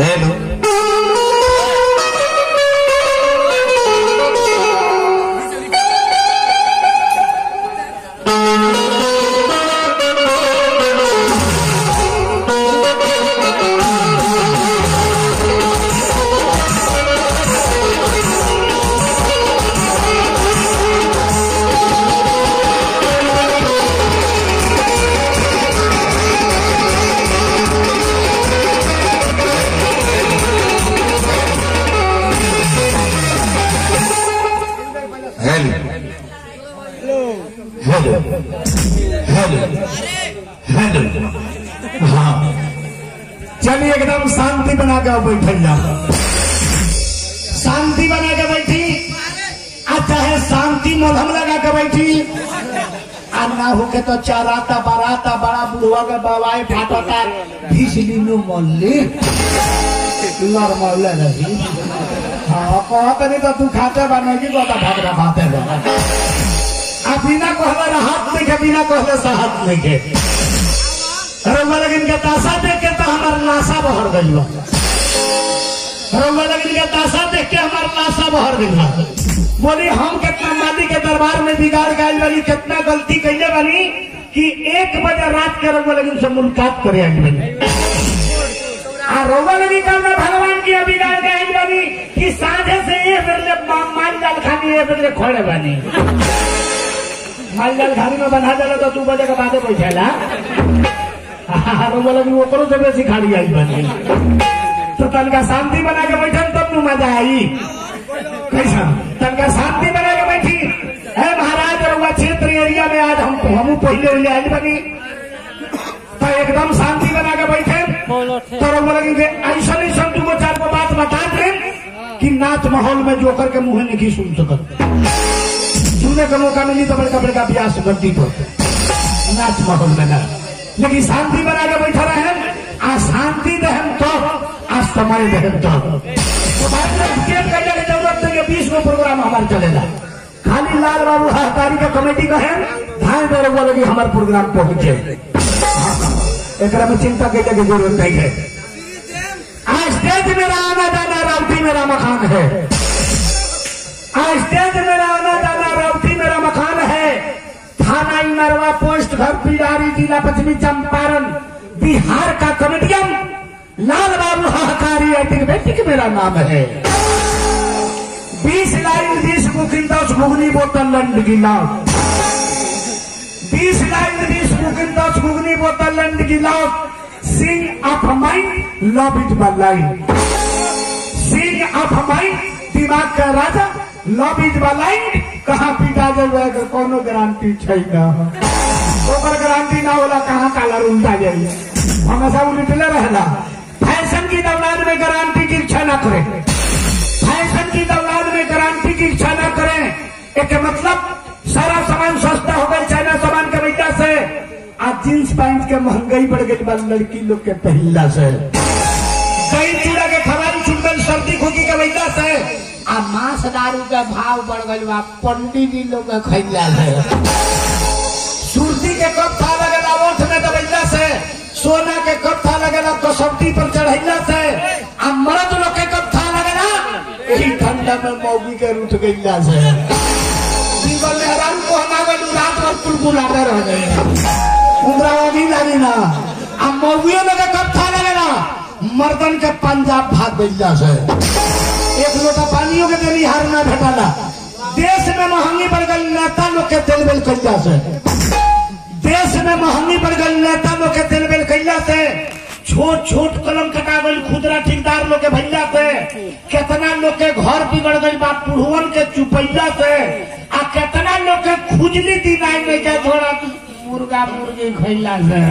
Hello hello hello hello hello हाँ चलिए एकदम शांति बना के बैठल जाओ शांति बना के बैठी आ चाहे शांति मलहम लगा के बैठी आ ना होके तो चराता बराता बड़ा बुढ़वा के बवाए फाटता भीसली नु मल्ली नॉर्मल रही हाँ कहत नहीं तो तू खाते बनेगी तो भागरा खाते बना आ बिना कहले राहत नहीं के बिना कहले साहत नहीं के रउआ लगिन के तासा देख के तो हमार लाशा बहर गइल बा रउआ लगिन के तासा देख के हमार लाशा बहर गइल बा बोली हम कितना माली के दरबार में बिगाड़ गइल बानी कितना गलती कइले बानी कि एक बजे रात के रउआ लगिन से मुलाकात करे आइल बानी आ रउआ लगी कल में भगवान की बिगाड़ गइल बानी कि साझे से एक बेर माल जाल खानी एक बेर खोले बानी माल जाल खानी में बना देला तो दू बजे के बादे बैठेला रउआ लगी ओकरो से बेसी खाड़ी आई बनी तो तनका शांति बना के बैठन तब नु मजा आई कैसा तनका शांति बना के बैठी है महाराज रउआ क्षेत्र एरिया में आज हम हमू पहले पहले आइल बनी तो एकदम शांति बना के बैठे तो रउआ लगी के ऐसा ऐसा दूगो चार गो बात बता दे कि नाच माहौल में जोकर के मुंह नहीं सुन सकत सुने का मौका मिली तो बड़का बड़का ब्यास गद्दी पर नाच माहौल में ना लेकिन शांति बना के बैठा रहे आ शांति दहन तो आ समय दहन तो तो भाई लोग टिकट करने की जरूरत नहीं है बीस गो प्रोग्राम हमारे चलेगा खाली लाल बाबू सहकारी का कमेटी का है धान दे रहा लगी हमारे प्रोग्राम पहुंचे एक में चिंता करने की जरूरत नहीं है आज स्टेज मेरा आना जाना राउटी मेरा मकान है आज स्टेज मेरा आना जाना राउटी मेरा मकान है थाना इमरवा पोस्ट घर पिडारी जिला पश्चिमी चंपारण बिहार का कॉमेडियन लाल बाबू हाहाकारी एटिक मेरा नाम है बीस लाइन बीस बुकिंग दस घुगनी बोतल लंड गिलास बीस लाइन बीस बुकिंग दस घुगनी बोतल लंड गिलास Singh of mind love it by line Singh of mind दिमाग का राजा लव इज लाइन कहाँ पीटा जाए कोनो गारंटी छै ना ओकर गारंटी ना होला कहाँ कालर उल्टा जाई हमेशा उल्टले रहला फैशन की दौलान में गारंटी की इच्छा ना करे फैशन की दौलान में गारंटी की इच्छा ना करें एक मतलब सारा सामान सस्ता हो गई चाइना सामान के वजह से आज जींस पैंट के महंगाई बढ़ गई बा लड़की लोग के पहला से दही चूड़ा के खराबी छूट गई सर्दी खोकी के वजह से आ मांस दारू के भाव बढ़ गई बा पंडित जी लोग के खैला से सुरती के कब था लगेला ओठ में दबैला से सोना के कब था लगेला कसौटी पर चढ़ैला से आ मर्द लोग के कब था लगेला यही ठंडा में मौगी के रूठ गईला से जीवन में हराम को हमा गई रात भर कुलकुलाते रह गए उम्रावादी लागी ना आ मौगियों लोग के कब था लगेला मर्दन के पंजाब भाग गईला से एक लोटा पानियों के देनी हार ना भेटाला देश में महंगी बढ़ गई नेता लोग के तेल बेल कैला से देश में महंगी बढ़ गई नेता लोग के तेल बेल कैला से छोट छोट कलम कटा गई खुदरा ठेकेदार लोग के भैया से कितना लोग के घर बिगड़ गई बा पुढ़वन के चुपैया से आ कितना लोग के खुजली दिनाई में के थोड़ा मुर्गा मुर्गी खैला से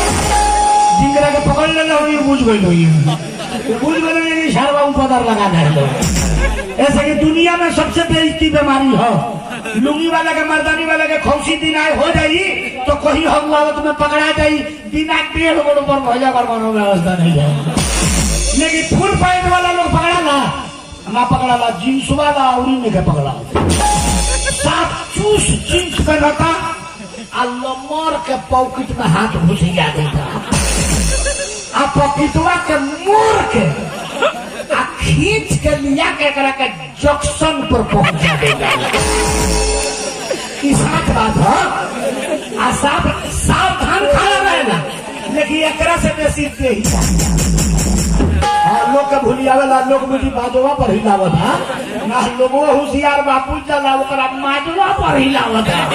जिंगरा के पकड़ ले लो ये बुझ गई हुई बुझ गई ये सारा उपदर लगा दे लो ऐसे कि दुनिया में सबसे बेइज्जती बीमारी हो लुंगी वाला के मर्दानी वाला के खौसी दिन आए हो जाई तो कहीं हम आवत में पकड़ा जाई बिना पेड़ गोड़ पर भैया कर कोनो व्यवस्था नहीं है लेकिन फुल पैंट वाला लोग पकड़ा ना ना पकड़ा ला जींस वाला और नहीं के पकड़ा साफ चूस जींस पहनता आ लमर के पॉकेट में हाथ घुसिया देता आ पॉकेटवा के मोर के खींच के लिया के एकरा के जंक्शन पर पहुंचा देगा ई साफ बात है आ साफ सावधान खड़ा रहेला लेकिन एकरा से बेसी तेज हाँ, लोग के भूलियावेला लोग मुझी बाजवा पर हिलावत है ना लोगो होशियार बापू चला ओकरा माजवा पर हिलावत है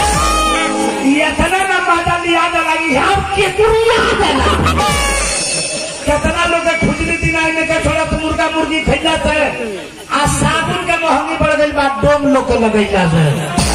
ये इतना ना माजा लिया जाला कि हम के दुनिया देला कितना लोग के खुजली दिनाई में के छोड़ा तो मुर्गा मुर्गी खैला से आ साबुन के महंगी बढ़ गई बा डोम लोग के लगैला से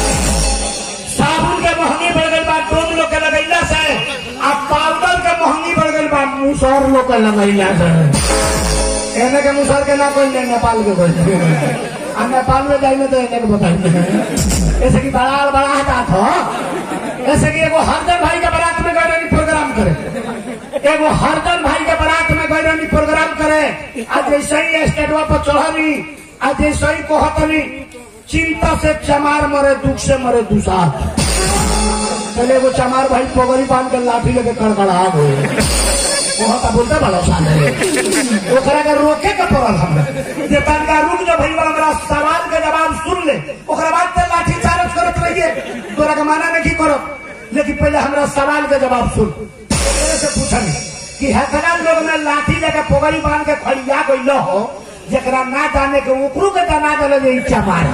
साबुन के महंगी बढ़ गई बा डोम लोग के लगैला से आ पाउडर के महंगी बढ़ गई बा मुसहर लोग के लगैला से एने के मुसहर के ना कोई नेपाल के कोई आ नेपाल में जाइए तो एने के बताइए ऐसे कि बड़ा बड़ा हटा था ऐसे कि एगो हरदर भाई के बारात में गए रहनी प्रोग्राम करे एगो हरदर भाई के बारात में गए रहनी प्रोग्राम करे आज जैसे ही स्टेटवा पर चढ़नी आज जैसे ही कहतनी चिंता से चमार मरे दुख से मरे दुसार पहले एगो चमार भाई पोगरी बांध के लाठी लेके कड़कड़ा गए वहाँ का बोलते बड़ा शान है ओकरा के रोके के पड़ल हमरा जे तनका रुक जो भईवा हमरा सवाल के जवाब सुन ले ओकरा बाद ते लाठी चार्ज करत रहिए तोरा के माना नहीं करो लेकिन पहले हमरा सवाल के जवाब सुन ओकरे से पूछनी कि हतना लोग में लाठी लेके पोगरी बांध के खड़िया गइल हो जेकरा ना जाने के ओकरो के जना देले जे इच्छा मार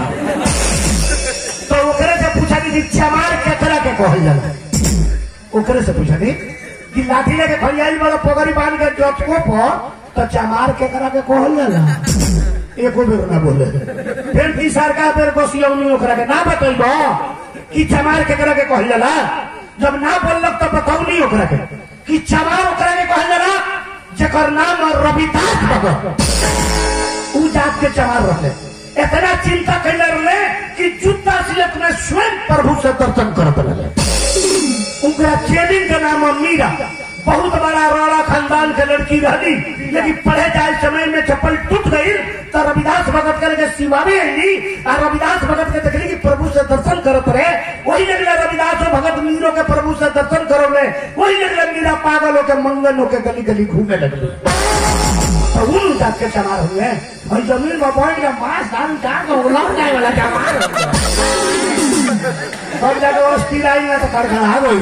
तो ओकरे से पूछनी कि चमार केकरा के कहल जाला ओकरे से पूछनी कि लाठी लेके खड़ियाई वाला पोगरी बांध के जचको पर तो चमार केकरा के कहल जाला एको बेर ना बोले फिर तीसर का बेर गोसियौनी ओकरा के ना बतैबो कि चमार केकरा के कहल जाला जब ना बोललक तो बतौनी ओकरा के कि चमार ओकरा के कहल जाला जेकर नाम रविदास भगत उ जात के चमार रहे इतना चिंता कैले रहे कि जूता सिलक में स्वयं प्रभु से दर्शन करत रहे उनका ट्रेनिंग का नाम है मीरा बहुत बड़ा रोड़ा खानदान के लड़की रही लेकिन पढ़े जाए समय में चप्पल टूट गई तो रविदास भगत के लगे सिवावे आई और रविदास भगत के देखली कि प्रभु से दर्शन करत रहे वही लगले रविदास भगत मीरो के प्रभु से दर्शन करो ले वही लगले मीरा पागल होके मंगन होके गली गली घूमने लगली तो उन जात के चमार हुए और जमीन में बैठ के मांस धान चार को उलट जाए वाला चमार हो गया। सब जगह अस्थिर आई ना तो खड़खड़ा गई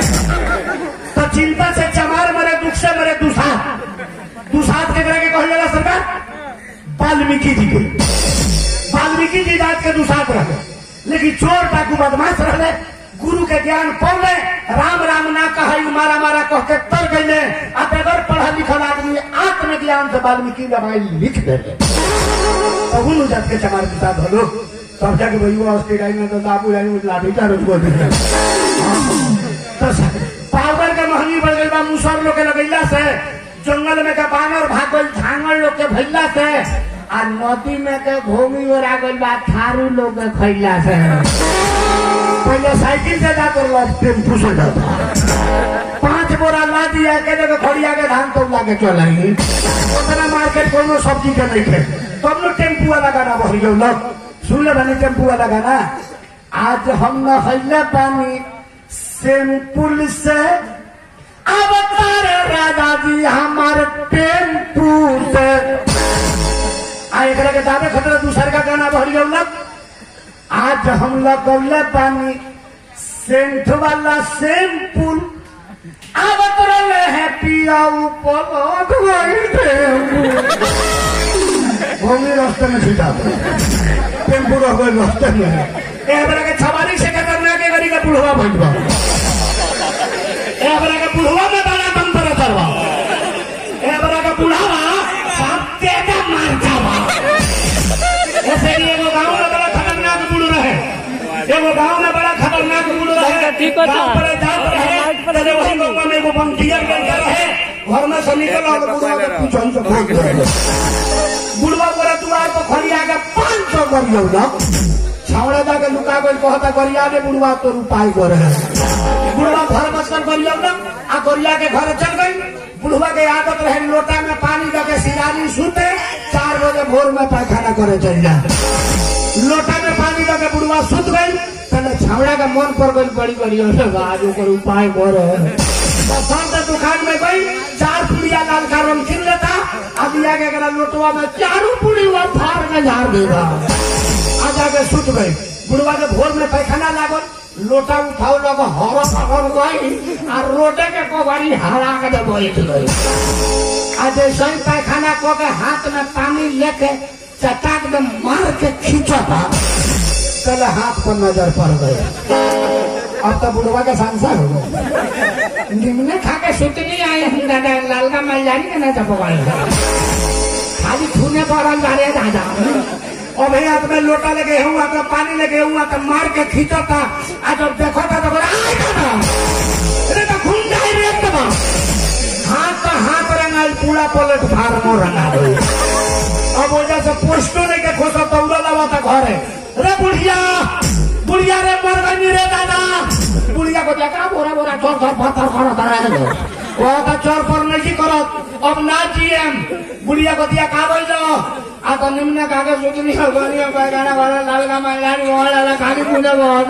तो चिंता से चमार मरे दुख से मरे दुसात दुसात के के कहल जाला सरकार वाल्मीकि जी के वाल्मीकि जी जात के दुसात रहे लेकिन चोर डाकू बदमाश रहे गुरु के ज्ञान पौले राम राम ना कहे मारा मारा कह के तर गईले आ बगैर पढ़ल लिखल आदमी आत्मज्ञान से वाल्मीकि रामायण लिख देले तो उन जात के चमार दुसात हलो तब जाके भैया अस्थिर आई ना तो बाबू आई लाठी चार्ज कर दिया तो पाउडर के महंगी बढ़ गई बा मुसर लोग के लगैला से जंगल में के बानर भागल झांगल लोग के भैला से आ नदी में के भूमि ओरा गइल बा थारू लोग के खैला से पहले साइकिल से जाकर लोग टेम्पू से जाता पांच बोरा ला दिया के जगह खड़िया के धान तो ला के चलाई उतना मार्केट कोनो सब्जी के नहीं थे तब लोग टेम्पू वाला गाना भर गयो लोग सुन ले बनी टेम्पू वाला गाना आज हम न हल्ले पानी सिंपुल से अवतार राजा जी हमारे टेम्पू से आ एकरा के दादा खतरा दूसर का गाना भर गया आज हम लगौले पानी सेंट वाला सिंपुल आवत रहे है पिया भूमि रास्ते में सीधा टेम्पू रह गए रास्ते में ए हमरा के छवारी से के करना के गरी का बुढ़वा भइलबा ए हमरा के बुढ़वा में बड़ा दम पर करवा ए हमरा के बुढ़ावा साथे का मार जावा ऐसे ही एगो गांव में बड़ा खतरनाक बुढ़ रहे एगो गांव में बड़ा खतरनाक बुढ़ रहे ठीक होता। गांव पर जात रहे तले वही गांव में एगो बंकियर बन के रहे घर में से निकल और बुढ़वा के पीछे से भाग गए बुढ़वा पूरा दुआर पर खड़िया के पांच सौ करियो ना छावड़ा जाके लुका गई कहता गरिया ने बुढ़वा तो उपाय करे बुढ़वा घर बसकर गरिया ना आ गरिया के घर चल गई बुढ़वा के आदत रहे लोटा में पानी दे सिरानी सूते चार बजे भोर में पैखाना करे चल जाए लोटा में पानी दे बुढ़वा सुत गई पहले छावड़ा का मन पर गई बड़ी बड़ी आज ओकर उपाय करे तो सब दुकान में गई चार पुड़िया लाल का रंग किन लेता अभी आगे अगर लोटवा में चारों पूरी हुआ फाड़ के झाड़ देगा आ जाके सुत गई बुढ़वा के भोर में पैखाना लागल लोटा उठाओ लोग हवा पकड़ गई और रोटे के कोबारी हरा के जब बैठ गई आ जैसे ही पैखाना को के हाथ में पानी लेके चटाक में मार के खींचा था कल हाथ पर नजर पड़ गया अब तो बुढ़वा का सांसद हो गया निम्न खा के सुतनी आए हैं दादा लालगा मलजारी के ना चपवाए खाली खूने पड़ल जा रहे दादा और भैया तुम्हें लोटा लगे हुआ तो पानी लगे हुआ तो मार के खींचा था आज जब देखो था तो बोला "आय दादा अरे तो खून जाए रे दादा हाथ तो हाथ रंगाल पूरा पलट फार्मो रंगा दो अब वजह से पोस्टो नहीं के खोसा दौड़ा लगा था घरे रे बुढ़िया बुढ़िया रे मर गई रे दादा बुढ़िया को देखा बोरा बोरा चोर चोर पत्थर करो करा वो तो चोर पर नहीं करत अब ना जीएम बुढ़िया को दिया का बोल दो आ तो निम्न कागज सुतनी हो गनी हो गाना वाला लाल का मैलानी वाला वाला खाली पूजा बहुत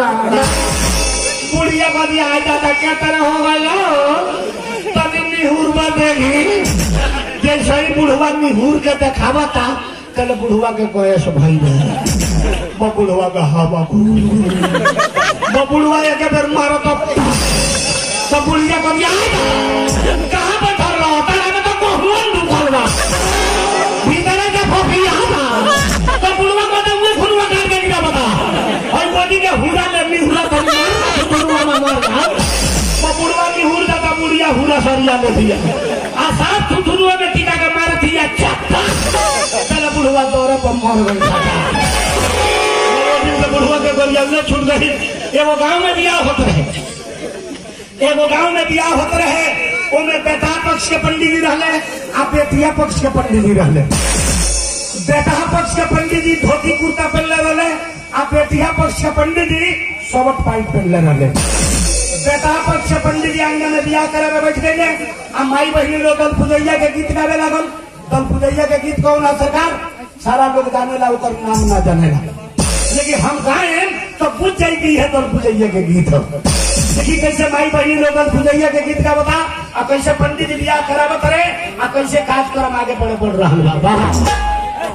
बुढ़िया को दिया आ जाता क्या तरह हो गया तभी निहुर देखी जैसे ही बुढ़वा निहुर के देखावा था कल बुढ़वा के कोयस भाई रहे वो बुढ़वा का हवा वो बुढ़वा एक बेर मारो तो तो बुढ़िया को दिया कहाँ पे धर रहा होता है तो कोहुन दुखल बा भीतर के फोफी यहाँ था तो बुढ़वा को तो उहे फुलवा काट के गिरा बता और बॉडी के हुरा में निहुरा तो मार बुढ़वा में मर गया वो बुढ़वा निहुर जाता बुढ़िया हुरा सरिया ले दिया आ साथ थुथुरुआ में टीका के मार दिया चप्पा चल बुढ़वा दौरे पर मर गई दिन से बुढ़वा के गोलिया में छूट गई एगो गांव में बियाह होत रहे एगो गांव में बियाह होत रहे ओमे बेटा पक्ष के पंडित जी रहले आ बेटिया पक्ष के पंडित जी रहले बेटा पक्ष के पंडित जी धोती कुर्ता पहनले रहले आ बेटिया पक्ष के पंडित जी सोबत पाइप पहनले रहले बेटा पक्ष के पंडित जी आंगन में बियाह करे में बैठ गए आ माई बहनी लोग दल पुजैया के गीत गावे लागल दल पुजैया के गीत कौन है सरकार सारा लोग जाने ला ओकर नाम ना जाने ला लेकिन हम गाए तो बुझ जाएगी है दल पुजैया के गीत हो देखी कैसे माई बहनी लोग दल पुजैया के गीत का बता आ कैसे पंडित जी बियाह करावत रहे आ कैसे कार्यक्रम आगे बढ़े बढ़ रहा बा वाह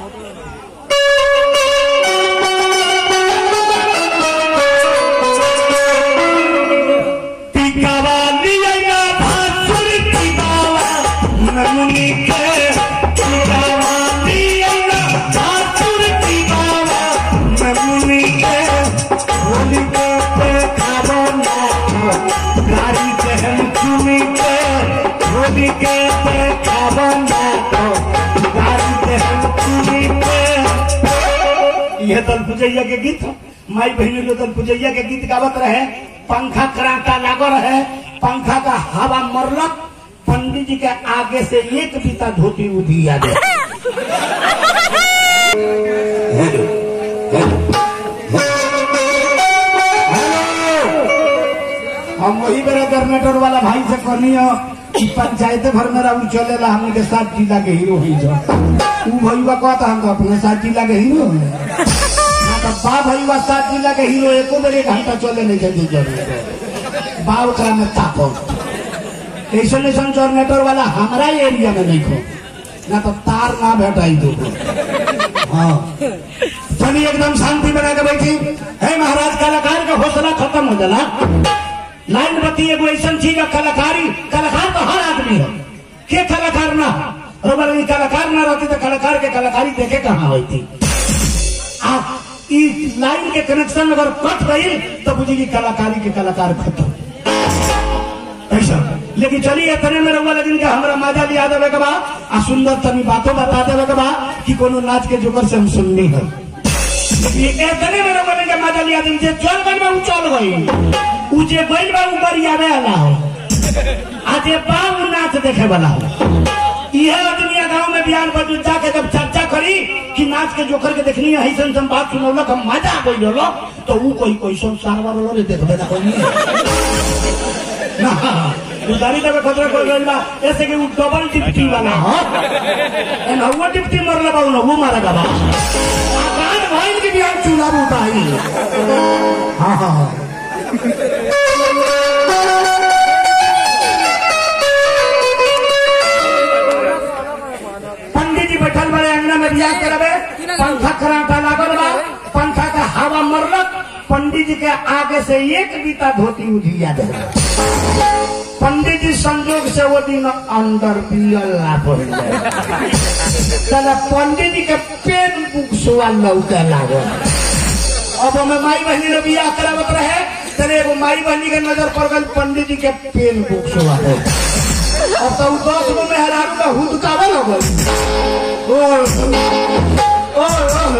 टिकावा लिया भासुर टिकावा नमुनी के टिकावा लिया भासुर टिकावा नमुनी के होली के पे खाबो ना गाड़ी के हम चुनी के होली के पे खाबो ना गाड़ी के हम चुनी के यह दल पुजैया के गीत हो। माई बहनी लोग दल पुजैया के गीत गावत रहे पंखा कराटा लागो रहे पंखा का हवा मरलक पंडित जी के आगे से एक बीता धोती उधिया दे हम वही बेरा जनरेटर वाला भाई से कहनी हो कि पंचायत भर में रहू चलेला हमने के साथ जिला के हीरो ही जो ऊ भैया कहता हम तो अपने साथ जिला के हीरो हैं हाँ तो बा भैया साथ जिला के हीरो एको बेर एक घंटा चले नहीं के जरूर बा ओकरा में ताको ऐसा ऐसा जनरेटर वाला हमारा एरिया में नहीं खो ना तो तार ना भेटाई दो हाँ चलिए एकदम शांति बना के बैठी है महाराज कलाकार का हौसला खत्म हो जाला लाइन बत्ती एगो ऐसा चीज है कलाकारी कलाकार तो हर आदमी है के कलाकार ना हो और बोले, कलाकार ना रहती तो कलाकार के कलाकारी देखे कहाँ होती आ ई लाइन के कनेक्शन अगर कट गई तो बुझी कि कलाकारी के कलाकार खत्म ऐसा लेकिन चलिए इतने में रहुआ लेकिन के हमरा मजा लिया देवे के बा आ सुंदर तनी बातों बता देवे के बा कि कोनो नाच के जोकर से हम सुननी है ये इतने में रहुआ के मजा लिया दे जे चल गई बा उ चल गई उ जे गई बा उ बरियावे वाला हो आ जे बा उ नाच देखे वाला हो यह आदमी गांव में बिहार पर जाके जब चर्चा करी कि नाच के जोकर के देखनी है ऐसा हम बात सुनौलक हम मजा आ गई लो तो उ कोई कोई सब सारवा लो रे देखबे ना कोई ना उधारी देवे खतरा कोई गइल बा ऐसे कि उ डबल डिप्टी वाला हो एन हुआ डिप्टी मरले बा उ वो मारा बा आकान भाई के बिहार चुनाव उठाई हाँ हाँ हाँ में बियाह करबे पंखा कराटा लागल बा पंखा का हवा मरलक पंडित जी के आगे से एक बीता धोती उधिया दे पंडित जी संजोग से वो दिन अंदर पियल ना पड़ जाए चला पंडित जी के पेन बुक सुआ लौटे लागल अब हमें माई बहनी ने बियाह करावत रहे तेरे एगो माई बहनी के नजर पड़ गई पंडित जी के पेन बुक सुआ हो अब तो उ दस गो में हरारू का हुदकावे लगल ओ ओ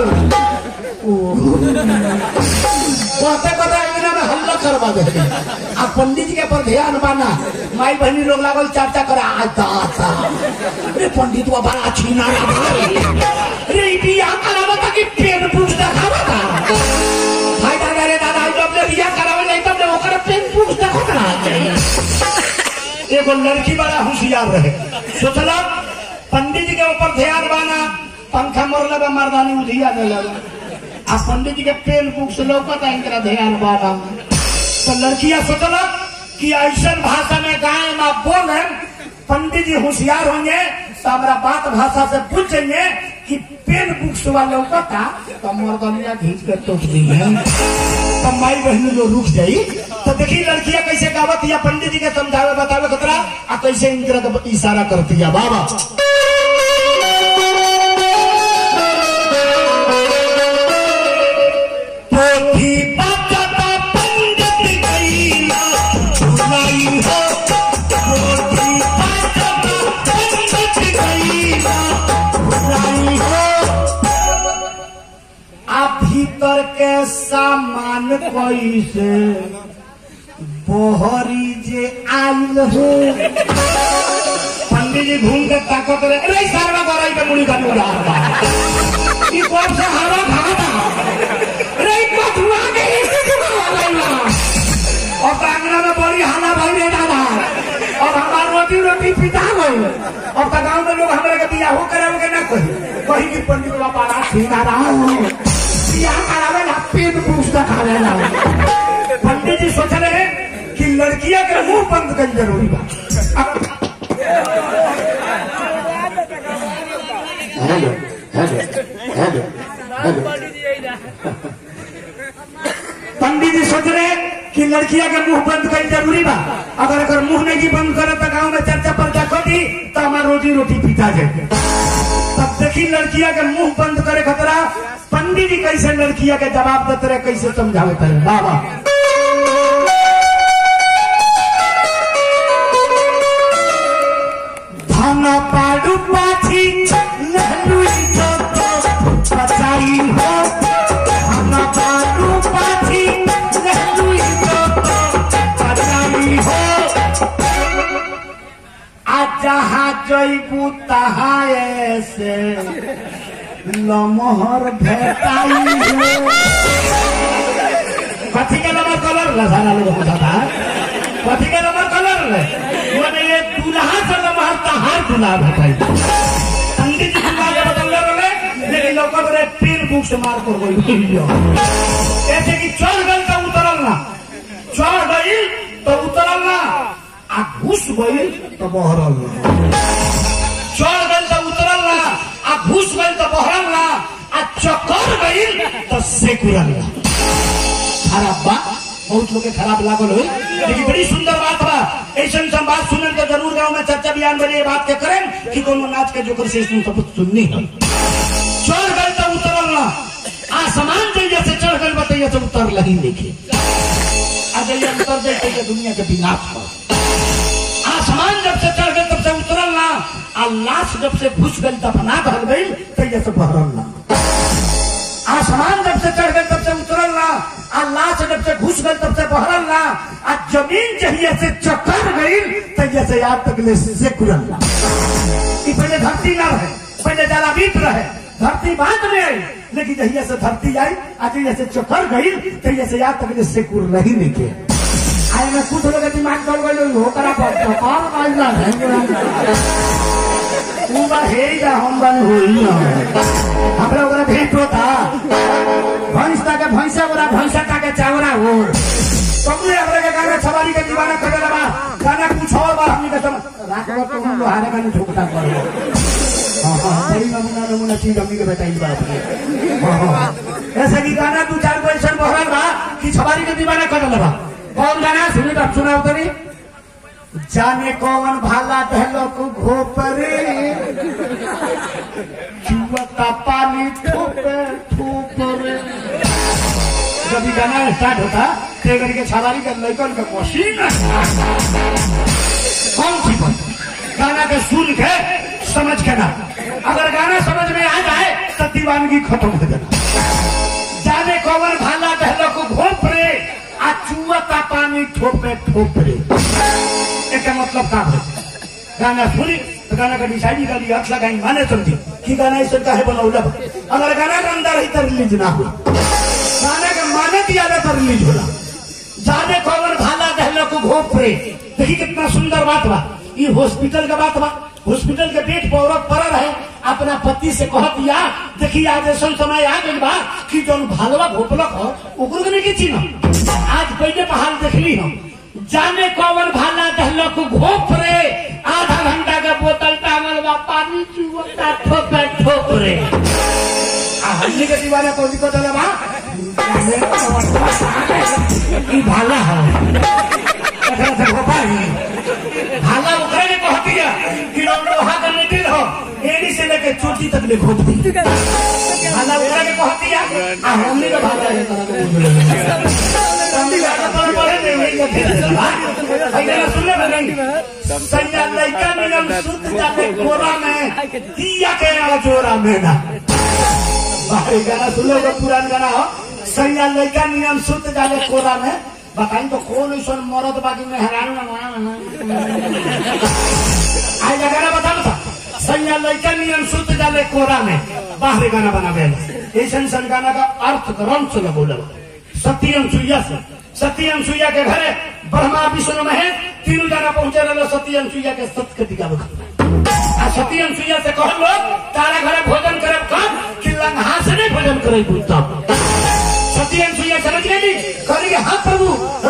ओ कहते कहते अंगना में हल्ला करवा दे आ पंडित जी के पर ध्यान बाना माई बहनी लोग लागल चर्चा करे आता आता रे पंडित बा बड़ा छीना रे ई बियाह करावा ता कि पेन बुक देखावा ता भाई दादा रे दादा ई जब ले बियाह करावे जाई तब ले ओकर पेन बुक देखो ना एगो लड़की बड़ा होशियार रहे सोचला पंडित जी के ऊपर ध्यान बाना पंखा मरले बा मर्दानी उधिया दे लगा आ पंडित जी के पेन बुक से लौकत है इनकरा ध्यान बाना तो लड़कियां सोचला कि ऐसा भाषा में गाय में बोले पंडित जी होशियार होंगे तो हमारा बात भाषा से पूछेंगे कि पेन बुक से वाले लौकता तो मर्दनिया घींच के टोक दी है तो माई बहनी जो रुक जाई तो देखी लड़कियां कैसे गावत या पंडित जी के समझावे बतावे खतरा आ कैसे इनकरा के इशारा करती है बाबा पोथी बचता पंडित गईला भुलाई हो पोथी बचता पंडित गईला भुलाई हो आ भीतर के सामान कैसे बोहरी जे आइल हो पंडित जी घूम के ताकत रहे अरे सारवा गराई के मुड़ी का मुड़ा ई कौन से हवा भागा अरे ई कथुआ के और कांगड़ा में बड़ी हाला भाई रे दादा और हमार रोटी रोटी पिता गई और तो गांव में लोग हमारे के बियाह करावे के ना कही कही कि पंडित बाबा ना सीधा रहा बियाह करावे ना पेट पुस्तक खावे ना पंडित जी सोच रहे कि लड़कियां के मुंह बंद कर जरूरी बा अब hello hello hello hello Pandit ji सोच रहे कि लड़कियां के मुंह बंद कर जरूरी बा अगर अगर मुंह नहीं बंद करे तो गांव में चर्चा पर दी तो हमार रोजी रोटी पिता जाए तब देखी लड़कियां के मुंह बंद करे खतरा पंडित जी कैसे लड़कियां के जवाब देते रहे कैसे समझावे रहे बाबा धन पाडू पाछी लहलू जो बचाई हो धन पाडू पाछी लहलू जो बचाई हो आ जहाँ जैबू तहाँ ऐसे लमहर भेटाई हो कथी के नंबर कलर ला सारा लोग पूछता कथी के नंबर कलर ले मैंने ये दूल्हा से नंबर तहार दूल्हा भेटाई पंडित जी दूल्हा के बदल रहे लेकिन लोग रे तीन बुक से मार कर गई ऐसे कि चढ़ गई तो उतरल ना चढ़ गई तो उतरल ना आ घुस गई तो बहरल ना चढ़ गई तो उतरल ना आ घुस गई तो बहरल ना आ चक्कर गई तो सेकुरल ना खराब बा बहुत लोग के खराब लागल हो लेकिन बड़ी सुंदर बात बा ऐसा सब बात सुनल तो जरूर गाँव में चर्चा बयान बने ये बात के करें कि कोनो नाच के जोकर से इसमें सब सुननी है चढ़ गए तो उतरल ना आसमान जैसे से चढ़ गए बताइए तो उतर लगी देखे अजय उतर जाते के दुनिया के विनाश पर आसमान जब से चढ़ गए तब से उतरल ना आ लाश जब से घुस गई दफना भर गई तैया से बहरल ना आसमान जब से चढ़ गए तब से उतरल ना आ लाश जब से घुस गई तब से बहरल ना आ जमीन जहिया से चक्कर गई तैया से याद तक ले से कुरल ना ई पहले धरती ना रहे पहले जलावीत रहे धरती बाद में आई लेकिन जहिया से धरती आई आ जहिया से चक्कर गई तैया से याद तक ले से कुर नहीं निके आए में कुछ लोग के दिमाग चल गई हो करा पर तो कौन काजला है तू बा हे जा हम बन होई ना हमरा ओकरा भेंट होता भैंस ता के भैंसा ओरा भैंसा ता के चावरा हो तुमने हमरा के गाना सवारी के दीवाना कर देला बा गाना कुछ और बा हमनी के सम राखो तो हम लोहारे का ठोकता करो हां हां बड़ी नमूना नमूना चीज हमनी के बताई बाप रे हाँ, हाँ। ऐसे की गाना दू चार गो ऐसा बहरल बा कि छबारी के दीवाना कर बा कौन गाना सुनी तो सुनाओ तरी जाने कौन भाला दहलो को घोपरे चुवता पानी ठोपे ठोपरे जब ये गाना स्टार्ट होता ते करके छावारी का लड़कन का मशीन कौन सी बात गाना के सुन के समझ के ना अगर गाना समझ में आ जाए तो दीवानगी खत्म हो जाना जाने कौन भाला दहलो को घोप रे आ चुवता पानी ठोपे ठोपरे इसका मतलब का है गाना सुनी तो गाना का डिसाइड कर लिया अक्सर गाई माने समझी कि गाना इस का है बनौला अगर गाना का अंदर ही तो रिलीज ना हो गाना के माने दिया तो रिलीज होला जाने कौन भाला दहलो को घोप रे देखी कितना सुंदर बात बा ये हॉस्पिटल का बात बा हॉस्पिटल के बेड पर औरत पड़ल है अपना पति से कह दिया देखी आज ऐसा समय आ गई बा कि जो भालवा घोपलक हो ओकरो के नहीं चिन्ह आज पहले बहाल देखली हम जाने कौन भाला दहलो को घोप रे आधा घंटा का बोतल टांगल बा पानी चुवता ठोपे ठोप रे आ हमनी के दीवाना कौन को चले बा ई भाला है एकरा से घोपाई भाला ओकरे ने कह दिया कि हम लोहा का निकल हो एड़ी से लेके चोटी तक ले घोप दी भाला ओकरे ने कह दिया आ हमनी के भाला है तरह के बोल हमनी भाला पर पड़े नहीं वही के फिर अगर सुन ले नहीं सैया लइका नियम सुत जाते कोरा में दिया के आ जोरा में ना बाहरी गाना सुन लो पुरान गाना हो सैया लइका नियम सुत जाले कोरा में बताई तो कौन ऐसा मरद बाकी में हैरान आज गाना बताओ था सैया लइका नियम सुत जाले कोरा में बाहरी गाना बना गया ऐसा सन गाना का अर्थ रंग से बोले सत्यम सुइया से सत्यम सुइया के घरे ब्रह्मा विष्णु महेश तीनों जना पहुंचे रहे सत्यम सुइया के सत्य टीका आ सत्यम सुइया से कह लो तारा घरे भोजन करे कब कि लंघा से नहीं भोजन करे तब सत्यम सुइया समझ गई करेंगे हाँ प्रभु